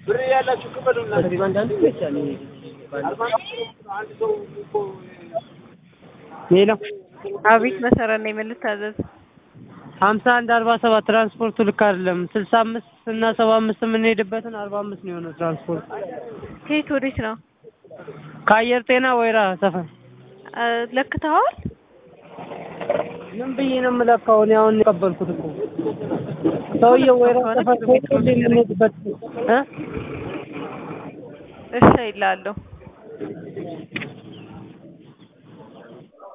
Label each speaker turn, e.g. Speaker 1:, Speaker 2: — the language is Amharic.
Speaker 1: ብር ያላችሁ ክፈሉ።
Speaker 2: ከዚህ በአንዳንዱ ይመቻል። ሌላ
Speaker 3: አቤት መሰረት ነኝ። ምን ልታዘዝ?
Speaker 2: ሀምሳ አንድ አርባ ሰባት ትራንስፖርቱ ልክ አይደለም። ስልሳ አምስት እና ሰባ አምስት የምንሄድበትን አርባ አምስት ነው የሆነው ትራንስፖርት
Speaker 3: ከየት ወዴት ነው?
Speaker 2: ከአየር ጤና ወይራ ሰፈር
Speaker 3: አ፣ ለክተዋል?
Speaker 2: ምን ብዬ ነው የምለካው? እኔ አሁን የቀበልኩት እኮ ሰውዬው ወይራ ሰፈር ከሄድ የምንሄድበት እ
Speaker 3: እሺ ይላለሁ።